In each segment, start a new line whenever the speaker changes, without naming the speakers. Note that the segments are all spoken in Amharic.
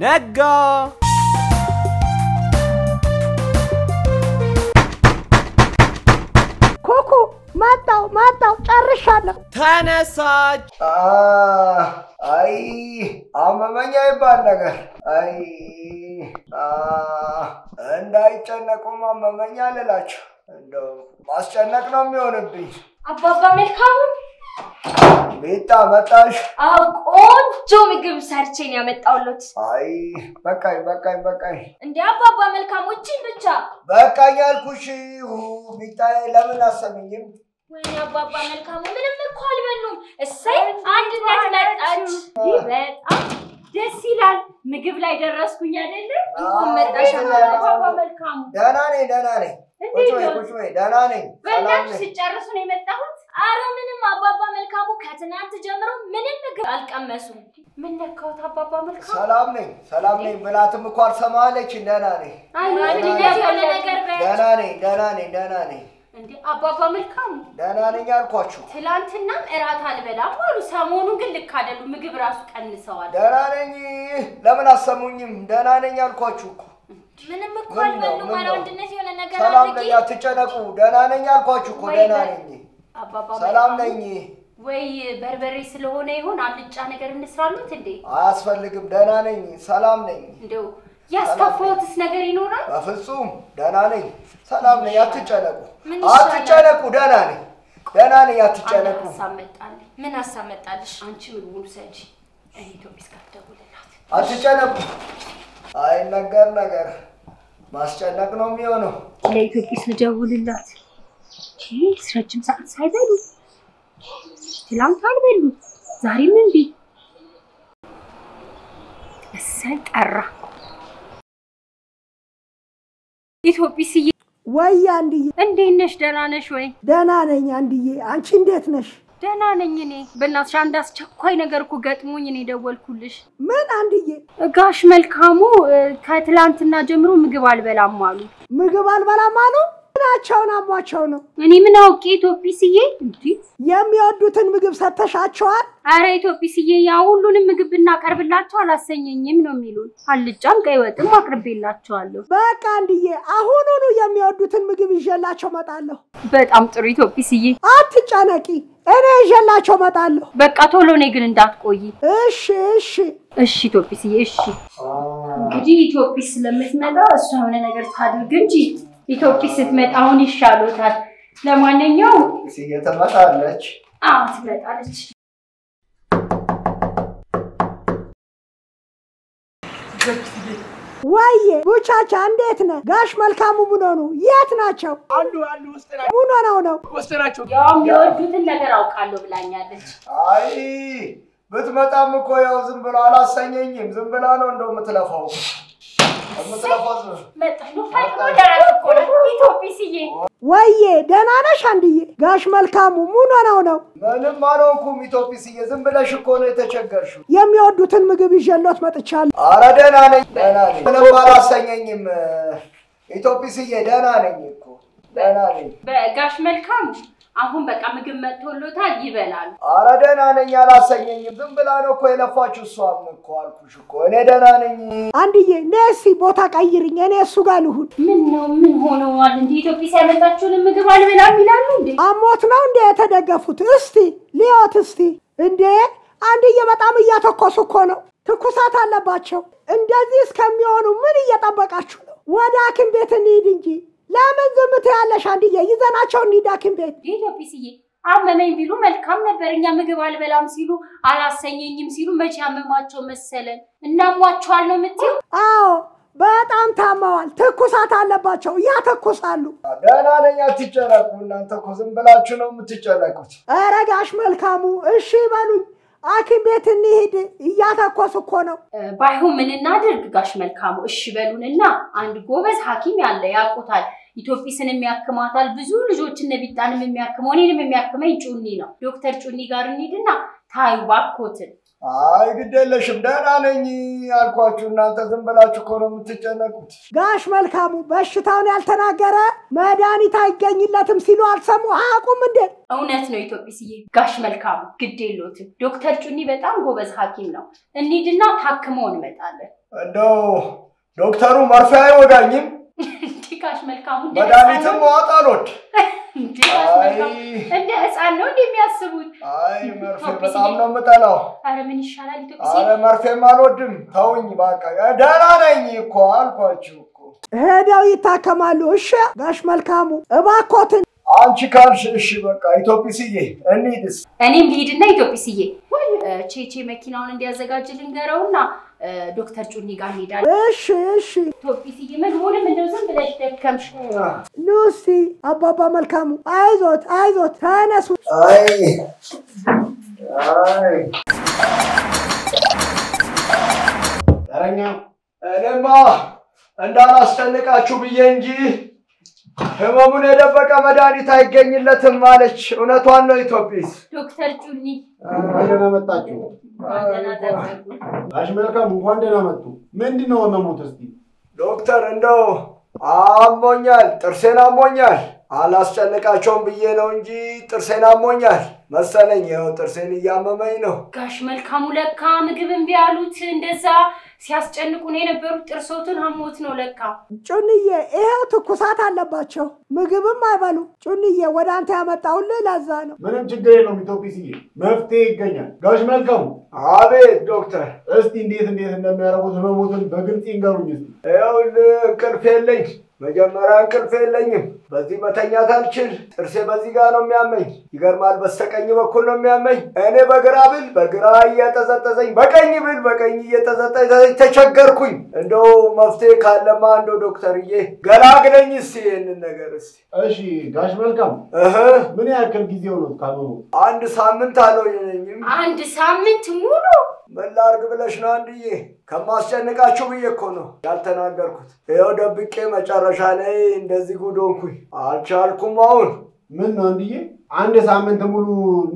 ነጋ።
ኩኩ መጣው መጣው ጨርሻለሁ።
ተነሳች።
አይ አመመኛ ይባል ነገር አይ እንዳይጨነቁም አመመኛ ልላቸው እንደው ማስጨነቅ ነው የሚሆንብኝ።
አባባ መልካሙ
ቤታ መጣሽ?
አዎ ቆንጆ ምግብ ሰርቼ ነው ያመጣሁሎት።
አይ በቃኝ በቃኝ በቃኝ
እንደ አባባ መልካሙ እቺን ብቻ።
በቃኝ አልኩሽ። ቤታዬ ለምን አሰምኝም?
ወይኔ አባባ መልካሙ ምንም እኮ አልበሉም። እሰይ አንድነት መጣች። ይህ በጣም ደስ ይላል። ምግብ ላይ ደረስኩኝ አይደለ? እንኳን መጣሽ አባባ መልካሙ።
ደህና ነኝ ደህና ነኝ። ቁጭ
እንዴት
በይ
ነው?
ቁጭ በይ ደህና ነኝ። ሰላም
በእናትሽ
ነኝ።
ሲጨርሱ ነው የመጣሁት። አረ ምንም አባባ መልካሙ ከትናንት ጀምሮ ምንም ምግብ አልቀመሱም። ምን ነካሁት አባባ መልካሙ?
ሰላም ነኝ ሰላም ነኝ ብላትም እኮ አልሰማለችኝ። ደህና ነኝ
አይ ምንም የሆነ ነገር በ
ደህና ነኝ ደህና ነኝ ደህና ነኝ
እንዴ አባባ መልካሙ
ደህና ነኝ አልኳችሁ።
ትላንትናም እራት አልበላም አሉ። ሰሞኑን ግን ልክ አይደሉም። ምግብ ራሱ ቀንሰዋል።
ደህና ነኝ። ለምን አሰሙኝም? ደህና ነኝ አልኳችሁ እኮ።
ምንም እኮ
ምን ነው?
አልበሉም።
ምን
ኧረ
ነው?
አንድነት የሆነ ነገር
ሰላም
አድርጊ።
ነኝ፣ አትጨነቁ። ደህና ነኝ አልኳችሁ እኮ።
ወይ
ደህና
በ-
ነኝ፣
አባባ
ሰላም
መልካሙ፣
ነኝ።
ወይ በርበሬ ስለሆነ ይሆን አልጫ ነገር እንስራሉት እንዴ?
አያስፈልግም። ደህና ነኝ፣ ሰላም ነኝ።
እንደው ያስከፋውትስ ነገር ይኖራል?
በፍጹም ደህና ነኝ፣ ሰላም ነኝ። አትጨነቁ፣
ምን ይሻላል?
አትጨነቁ። ደህና ነኝ፣ ደህና ነኝ።
አንድ
አትጨነቁ።
ሀሳብ መጣልኝ። ምን ሀሳብ መጣልሽ? አንቺ ምግቡን ውሰጂ፣ እኔ ኢትዮጵስ ጋር ደውልላት።
አትጨነቁ። አይነገር ነገር ማስጨነቅ ነው የሚሆነው።
ለኢትዮጵስ ልደውልላት። ይህ ረጅም ሰዓት ሳይበሉ ትላንት አልበሉ፣ ዛሬም እምቢ። እሰይ ጠራ። ኢትዮጵስዬ
ወይ አንድዬ፣
እንዴት ነሽ? ደህና ነሽ ወይ?
ደህና ነኝ አንድዬ። አንቺ እንዴት ነሽ?
ደህና ነኝ እኔ። በእናትሽ አንድ አስቸኳይ ነገር እኮ ገጥሞኝ እኔ ደወልኩልሽ።
ምን አንድዬ?
ጋሽ መልካሙ እ፣ ከትላንትና ጀምሮ ምግብ አልበላም አሉ።
ምግብ አልበላም አሉ? ምናቸውን አሟቸው ነው?
እኔ ምን አውቄ ኢትዮጵስዬ? እንዲህ
የሚወዱትን ምግብ ሰተሻቸዋል?
አረ ኢትዮጵስዬ፣ ያ ሁሉንም ምግብ ብናቀርብላቸው አላሰኘኝም ነው የሚሉን። አልጫም ቀይ ወጥም አቅርቤላቸዋለሁ።
በቃ አንድዬ፣ አሁኑኑ የሚወዱትን ምግብ ይዤላቸው መጣለሁ።
በጣም ጥሩ ኢትዮጵስዬ።
አትጨነቂ፣ እኔ ይዤላቸው መጣለሁ።
በቃ ቶሎ እኔ ግን እንዳትቆይ
እሺ እሺ።
እሺ ኢትዮጵስዬ። እሺ እንግዲህ ኢትዮጵስ ስለምትመጣ እሷ የሆነ ነገር ታድርግ እንጂ ኢትዮጵስ ስትመጣ አሁን ይሻሎታል። ለማንኛውም
እየተመጣለች
አዎ ትመጣለች።
ወዬ ቡቻቻ እንዴት ነህ? ጋሽ መልካሙ ምን ሆኑ? የት ናቸው?
አሉ አሉ ውስጥ ናቸው
ምን ሆነው ነው?
ውስጥ ናቸው።
ያው የሚወዱትን ነገር አውቃለሁ ብላኛለች።
አይ ብትመጣም እኮ ያው ዝም ብሎ አላሰኘኝም። ዝም ብላ ነው እንደው የምትለፋው የምትለፋው ዝም-
መጣሽ ነው ፈጥኖ ደረስ እኮ ነው ኢትዮጵስዬ።
ወዬ ደህና ነሽ አንድዬ? ጋሽ መልካሙ ምን ሆነው ነው?
ምንም አልሆንኩም። ኢትዮጲስዬ ዝም ብለሽ እኮ ነው የተቸገርሽው።
የሚወዱትን ምግብ ይዤሎት መጥቻለሁ።
አረ ደህና ነኝ ደህና ነኝ። ምንም አላሰኘኝም። ኢትዮጲስዬ ደህና ነኝ እኮ ደህና ነኝ።
በጋሽ መልካሙ አሁን በቃ ምግብ መጥቶሎታል ይበላሉ።
አረ ደህና ነኝ አላሰኘኝም። ዝም ብላ ነው እኮ የለፋችሁ። እሷም እኮ አልኩሽ እኮ እኔ ደህና ነኝ።
አንድዬ ነሲ ቦታ ቀይርኝ፣ እኔ እሱ ጋር ልሁን።
ምን ነው ምን ሆነዋል? እንደ ኢትዮጵስ ያመጣችሁንን ምግብ አልበላም ይላሉ እንዴ?
አሞት ነው እንዴ የተደገፉት? እስቲ ሊዮት እስቲ እንዴ አንድዬ በጣም እያተኮሱ እኮ ነው። ትኩሳት አለባቸው። እንደዚህ እስከሚሆኑ ምን እየጠበቃችሁ ነው? ወደ ሐኪም ቤት እንሂድ እንጂ ለምን ዝም ትያለሽ? አንድዬ ይዘናቸው እንሂድ ሐኪም ቤት።
ኢትዮጵስዬ አመመኝ ቢሉ መልካም ነበር። እኛ ምግብ አልበላም ሲሉ አላሰኘኝም ሲሉ መቼ ያመማቸው መሰለን? እናሟቸዋል ነው የምትይው?
አዎ በጣም ታመዋል። ትኩሳት አለባቸው፣ ያተኩሳሉ።
ደህና ነኝ አትጨነቁ። እናንተ እኮ ዝም ብላችሁ ነው የምትጨነቁት።
ኧረ ጋሽ መልካሙ እሺ በሉኝ፣ ሐኪም ቤት እንሂድ። እያተኮስ እኮ ነው።
እ፣ ባይሆን ምን እናድርግ ጋሽ መልካሙ? እሺ በሉንና አንድ ጎበዝ ሐኪም ያለ ያውቁታል። ኢትዮጵስን የሚያክማታል ብዙ ልጆችን ነቢጣንም የሚያክመው እኔንም የሚያክመኝ ጩኒ ነው። ዶክተር ጩኒ ጋር እንሂድና ታዩ ባኮትን
አይ ግድ የለሽም ደህና ነኝ አልኳችሁ። እናንተ ዝም ብላችሁ እኮ ነው የምትጨነቁት።
ጋሽ መልካሙ በሽታውን ያልተናገረ መድኃኒት አይገኝለትም ሲሉ አልሰሙ አያውቁም እንዴ?
እውነት ነው ኢትዮጵስዬ። ጋሽ መልካሙ ግድ የሎትም። ዶክተር ጩኒ በጣም ጎበዝ ሐኪም ነው። እንሂድና ታክመው እንመጣለን።
እንደው ዶክተሩ መርፌ አይወጋኝም፣
እንዴ ጋሽ መልካሙ እንደ
መድኃኒትም
ህፃን ነው?
መዋጥ አልወድ።
እንዴ ጋሽ መልካሙ እንደ ህፃን ነው እንደ የሚያስቡት?
አይ መርፌ በጣም ነው የምጠላው።
አረ ምን ይሻላል ኢትዮጵያ
አረ መርፌም አልወድም። ተውኝ በቃ። ደህና ነኝ እኮ አልኳችሁ እኮ።
ሄደው ይታከማሉ። እሺ ጋሽ መልካሙ እባኮትን
አንቺ ካልሽ እሺ በቃ ኢትዮጲስዬ እንሂድስ።
እኔም ልሂድና ኢትዮጵስዬ ቼቼ መኪናውን እንዲያዘጋጅ ልንገረውና እ፣ ዶክተር ጩኒ ጋር እንሄዳለን።
እሺ እሺ
ኢትዮጵስዬ ምግቡንም እንደው ዝም ብለሽ ደከምሽ።
ሉሲ አባባ መልካሙ አይዞት አይዞት ተነሱ።
አይ አይ
ተረኛ
እኔማ እንዳላስጨንቃችሁ ብዬ እንጂ ህመሙን የደበቀ መድኃኒት አይገኝለትም አለች። እውነቷን ነው ኢትዮጲስ።
ዶክተር ጩኒ
እንኳን ደህና መጣችሁ።
ደህና ጠበቁ።
ጋሽ መልካም እንኳን ደህና መጡ። ምንድን ነው ህመሙት? እስቲ
ዶክተር እንደው አሞኛል፣ ጥርሴን አሞኛል። አላስጨንቃቸውም ብዬ ነው እንጂ ጥርሴን አሞኛል መሰለኝ። ይኸው ጥርሴን እያመመኝ ነው።
ጋሽ መልካሙ ለካ ምግብ እምቢ አሉት። እንደዛ ሲያስጨንቁን የነበሩት ጥርሶቱን አሞት ነው ለካ።
ጩንዬ ይሄው ትኩሳት አለባቸው፣ ምግብም አይበሉ። ጩንዬ ወደ አንተ ያመጣሁልህ ለዛ ነው።
ምንም ችግር የለውም ኢትዮጲስዬ፣ መፍትሄ ይገኛል። ጋሽ መልካሙ
አቤት ዶክተር።
እስቲ እንዴት እንዴት እንደሚያደርጉት ህመሙትን በግልጽ ይንገሩኝ እስቲ።
ይኸውልህ እንቅልፍ የለኝ። መጀመሪያ እንቅልፍ የለኝም። በዚህ መተኛት አልችል። ጥርሴ በዚህ ጋር ነው የሚያመኝ። ይገርማል። በስተቀኝ በኩል ነው የሚያመኝ። እኔ በግራ ብል በግራ እየጠዘጠዘኝ፣ በቀኝ ብል በቀኝ እየጠዘጠዘኝ ተቸገርኩኝ። እንደው መፍትሄ ካለማ እንደው ዶክተርዬ ገላግለኝ እስቲ ይህንን ነገር እስቲ።
እሺ ጋሽ መልካሙ
እህ
ምን ያክል ጊዜ ሆኖት ካመሙ?
አንድ ሳምንት አልሆነኝም።
አንድ ሳምንት ሙሉ
ምን ላድርግ ብለሽ ነው አንድዬ? ከማስጨንቃችሁ ብዬ እኮ ነው ያልተናገርኩት። ይኸው ደብቄ መጨረሻ ላይ እንደዚህ ጉድ ሆንኩኝ። አልቻልኩም አሁን
ምን ነው እንድዬ? አንድ ሳምንት ሙሉ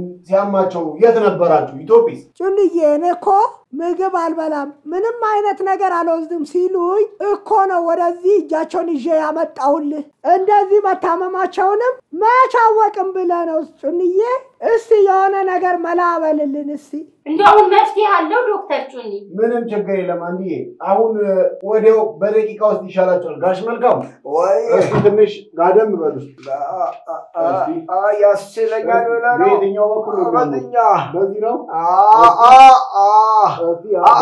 ሲያማቸው የት ነበራችሁ? ኢትዮጲስ
ጩንዬ እኔ እኮ ምግብ አልበላም ምንም አይነት ነገር አልወስድም ሲሉኝ እኮ ነው ወደዚህ እጃቸውን ይዤ ያመጣሁልህ። እንደዚህ መታመማቸውንም መች አወቅም ብለህ ነው ጩንዬ። እስቲ የሆነ ነገር መላ በልልን እስቲ።
እንደው አሁን መፍትሄ አለው ዶክተር ጩኒ?
ምንም ችግር የለም አንድዬ። አሁን እ፣ ወዲያው በደቂቃ ውስጥ ይሻላቸዋል። ጋሽ መልካሙ
ወይ
እስቲ ትንሽ ጋደም በሉ እስቲ።
አ- አ- አ- አ- ያስችለኛል ብለህ ነው?
በየትኛው በኩል ነው የሚያመው?
በዚህኛ
በዚህ ነው።
አ- አ- አ-
እስቲ
አ-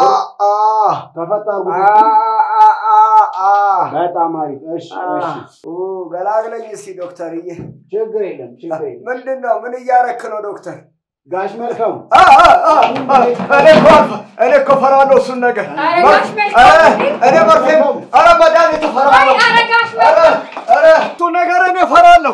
አ-
ተፈታ
አ-
አድርጉት እስቲ።
አ- አ- አ-
በጣም አሪፍ። እሺ እሺ፣
ኡ፣ ገላግለኝ እስቲ ዶክተርዬ።
ችግር የለም ችግር የለም።
ምንድን ነው? ምን እያረክ ነው ዶክተር?
ጋሽ መልካሙ
አ- አ- አ- አ- እኔ እኮ አልፈ- እኔ እኮ እፈራለሁ እሱን ነገር።
ኧረ
መር-
ጋሽ መልካሙ!
ኧረ እኔ መርፌም ኧረ መድኃኒት እፈራለሁ።
አይ፣ ኧረ ጋሽ
ኧረ ኧረ እሱን ነገር እኔ እፈራለሁ።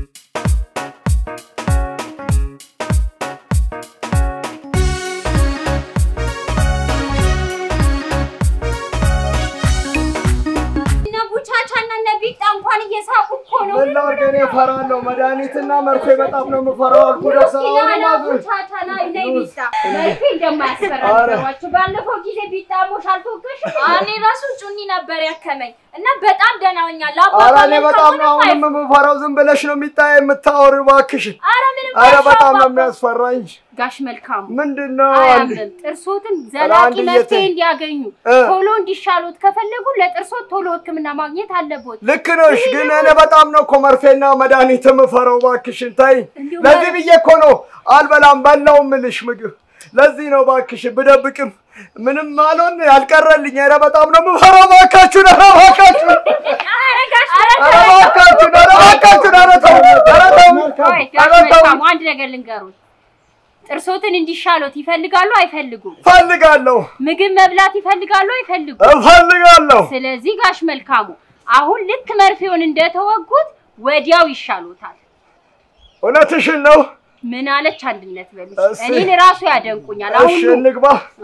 እነ ቡቻቻ እና እነ ቢጣ እንኳን እየሳቁ እኮ ነው።
ምን ላድርግ? እኔ እፈራለሁ። መድኃኒትና መርፌ በጣም ነው የምፈራው አልኩ ዶክተር።
ና
አሁንማ
ና
ግን
ቡቻቻ ና ነይ ቢጣ መርፌ እንደማያስፈራ
ኧረ።
ነገሯቸው። ባለፈው ጊዜ ቢጣ ሞሽ አልተወገሽ
እኔ ራሱ ጩኒ ነበር ያከመኝ እና በጣም ደህና ሆኛለሁ።
ኧረ
አባባ
እኔ በጣም ነው
መልካሙንም
አሁንም የምፈራው። ዝም ብለሽ ነው የሚታይ የምታወሪው እባክሽን።
ኧረ ምንም
ኧረ በጣም ነው
አይሻባም።
የሚያስፈራኝ።
ጋሽ መልካሙ
ምንድን ነው አንድ
አያምርም። ጥርሶትን
ኧረ
ዘላቂ
አንድ
መፍትሄ
እየተ-
እንዲያገኙ
እ።
ቶሎ እንዲሻሉት ከፈለጉ ለጥርሶት ቶሎ ሕክምና ማግኘት አለቦት።
ልክ ነሽ፣ ግን እኔ በጣም ነው እኮ መርፌና መድኃኒት የምፈራው። እባክሽን ታይ።
እንዲሁ
ለዚህ
መር-
ብዬ እኮ ነው አልበላም በላው ምልሽ ምግብ። ለዚህ ነው እባክሽን ብደብቅም ምንም አልሆን ያልቀረልኝ። ኧረ በጣም ነው የምፈራው። እባካችሁን፣ ኧረ እባካችሁን፣
ኧረ ጋሽ
ኧረ እባካችሁን፣ ኧረ እባካችሁን፣ ኧረ ተው፣ ኧረ ተው፣
ቆይ ጋሽ
ኧረ ተው።
መልካሙ አንድ ነገር ልንገሩት። ጥርሶትን እንዲሻሉት ይፈልጋሉ አይፈልጉም?
እፈልጋለሁ፣
ምግብ መብላት ይፈልጋሉ አይፈልጉም?
እፈልጋለሁ።
ስለዚህ ጋሽ መልካሙ አሁን ልክ መርፌውን እንደተወጉት ወዲያው ይሻሉታል።
እውነትሽን ነው።
ምን አለች አንድነት በሉሽ።
እሺ።
እኔን ራሱ ያደንቁኛል።
እሺ
አሁን
እንግባ።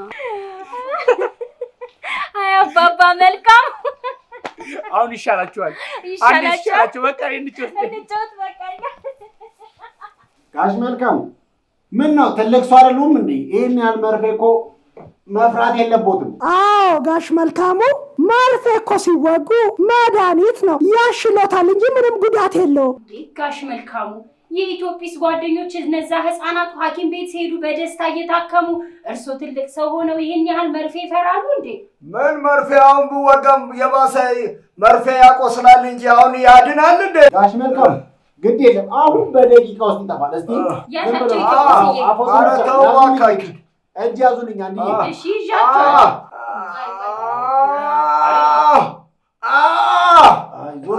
አይ አባባ መልካም
አሁን ይሻላችኋል። አንድ
ይሻላችኋል።
ይሻላችሁ። በቃ እንጫወት።
እንጫወት በቃ እኛ።
ጋሽ መልካሙ ምን ነው ትልቅ ሰው አይደሉም እንዴ? ይህን ያህል መርፌ እኮ መፍራት የለቦትም።
አዎ ጋሽ መልካሙ መርፌ እኮ ሲወጉ መድኃኒት ነው ያሽሎታል እንጂ ምንም ጉዳት የለውም።
እንዴ ጋሽ መልካሙ የኢትዮጲስ ጓደኞች እነዛ ህፃናቱ ሐኪም ቤት ሲሄዱ በደስታ እየታከሙ እርሶ ትልቅ ሰው ሆነው ይህን ያህል መርፌ ይፈራሉ እንዴ?
ምን መርፌ አሁን ብወጋም የባሰ መርፌ ያቆስላል እንጂ አሁን ያድናል እንዴ?
ጋሽ መልካም ግድ የለም አሁን በደቂቃ ውስጥ ይጠፋል። እስቲ
ያዛቸው
ዝም ብለው-
ኢትዮጲስዬ።
አዎ፣ አፎ-
ኧረ ተው
ያዙልኝ፣
እባካችሁ።
እጅ ያዙልኝ አንድዬ።
አዎ።
እሺ ይዣቸዋለሁ።
አይዞህ፣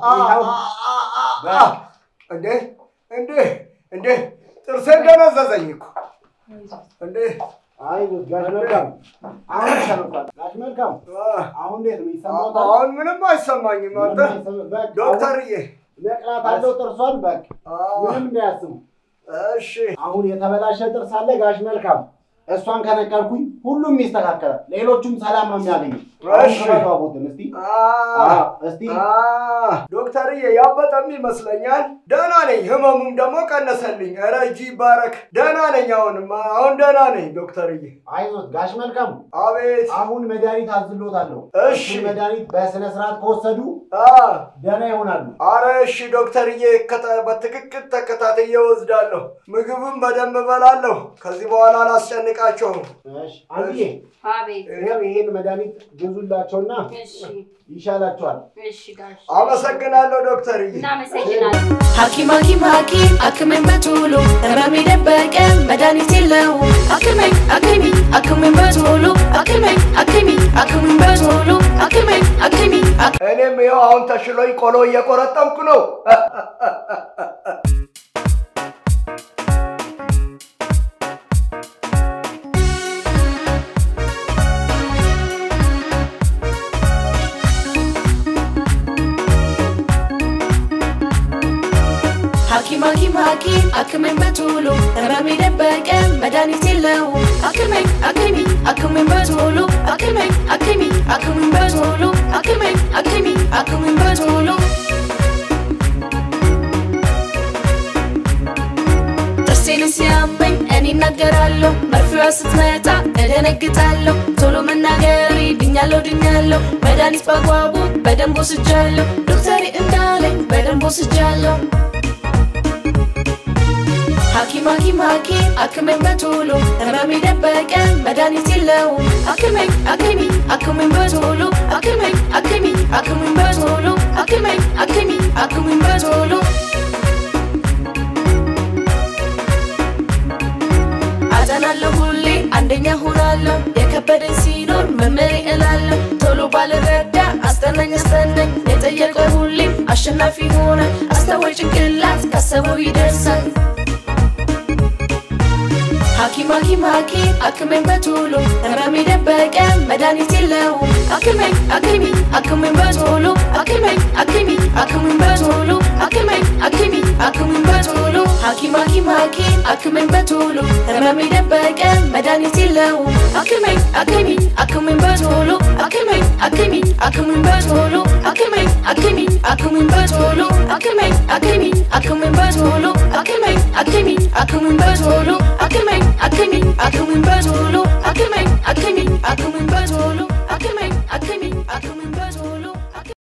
ይኸው።
እንዴ እንዴ እንዴ ጥርሴ እንደነዘዘኝ እኮ እንዴ
አይዞህ ጋሽ መልካም አሁን ተነኳል። ጋሽ መልካም አሁን እንዴት ነው ይሰማዎታል?
አሁን ምንም አይሰማኝም። አንተ
ምንም አይሰማ- በቃ
ዶክተርዬ
ነቅላት አለው ጥርሷን በቃ
አዎ፣
ምንም እንዳያስቡ።
እሺ
አሁን የተበላሸ ጥርስ አለ ጋሽ መልካም፣ እሷን ከነቀልኩኝ ሁሉም ይስተካከላል። ሌሎቹም ሰላም ነው የሚያገኙት። አሁን
እሺ።
ክፈቱ አፉትን እስቲ
አ
አዎ፣ እስቲ
አ ዶክተርዬ ያበጠም ይመስለኛል። ደህና ነኝ። ህመሙም ደግሞ ቀነሰልኝ። ኧረ እጅ ይባረክ። ደህና ነኝ። አሁንም አሁን ደህና ነኝ ዶክተርዬ።
አይዞት ጋሽ መልካም፣
አቤት
አሁን መድኃኒት አዝሎታለሁ።
እሺ።
እሱን መድኃኒት በስነ ስርዓት ከወሰዱ
አ
ደህና ይሆናሉ።
አረ እሺ ዶክተርዬ፣ ከተ- በትክክል ተከታትዬ እወስዳለሁ። ምግብም በደንብ እበላለሁ። ከዚህ በኋላ አላስጨንቃቸውም።
እሺ አንድዬ፣
አቤት።
ይኸው ይሄን መድኃኒት ግዙላቸውና
እሺ
ይሻላቸዋል።
እሺ ጋሽ
አመሰግናለሁ ዶክተርዬ።
እናመሰግናለን።
ሐኪም ሐኪም ሐኪም አክመኝ በቶሎ ህመሜ ደበቀ መድኃኒት የለውም አክመኝ አክሚ አክመኝ በቶሎ አክመኝ አክሚ አክመኝ በቶሎ አክመኝ አክሚ አክ-
እኔም ይኸው አሁን ተሽሎኝ ቆሎ እየቆረጠምኩ ነው።
ሐኪም ሐኪም ሐኪም አክመኝ በቶሎ ህመሜ ደበቀ መድኃኒት የለውም አክመኝ አክሚ አክመኝ በቶሎ አክመኝ አክሚ አክመኝ በቶሎ አክመኝ አክሚ አክመኝ በቶሎ ጥርሴን ሲያመኝ እኔ እናገራለሁ መርፌዋ ስትመጣ እደነግጣለሁ ቶሎ መናገሬ ድኛለሁ ድኛለሁ መድኃኒት በአግባቡ በደንብ ወስጃለሁ ዶክተሬ እንዳለኝ በደንብ ወስጃለሁ ሐኪም ሐኪም ሐኪም አክመኝ በቶሎ ህመሜ ደበቀ መድኃኒት የለውም አክመኝ አክሚ አክመኝ በቶሎ አክመኝ አክሚ አክመኝ በቶሎ አክመኝ አክሚ አክመኝ በቶሎ አጠናለሁ ሁሌ አንደኛ ሆናለሁ የከበደኝ ሲኖር መመሬ እላለሁ ቶሎ ባልረዳ አስጠናኝ አስጠናኝ የጠየቀ ሁሌም አሸናፊ ሆነ አስተዋይ ጭንቅላት ካሰበው ይደርሳል ሐኪም ሐኪም ሐኪም አክመኝ በቶሎ ህመሜ ደበቀ መድኃኒት የለውም አክመኝ አክሚ አክመኝ በቶሎ አክመኝ አክሚ አክመኝ በቶሎ አክመኝ አክሚ አክመኝ በቶሎ ሐኪም ሐኪም ሐኪም አክመኝ በቶሎ ህመሜ ደበቀ መድኃኒት የለውም አክመኝ አክሚ አክመኝ በቶሎ አክመኝ አክሚ አክመኝ በቶሎ አክመኝ አክሚ አክመኝ በቶሎ አክመኝ አክሚ አክመኝ በቶሎ አክመኝ አክሚ አክመኝ በቶሎ አክመኝ አክሚ አክመኝ በቶሎ አክመኝ አክሚ አክመኝ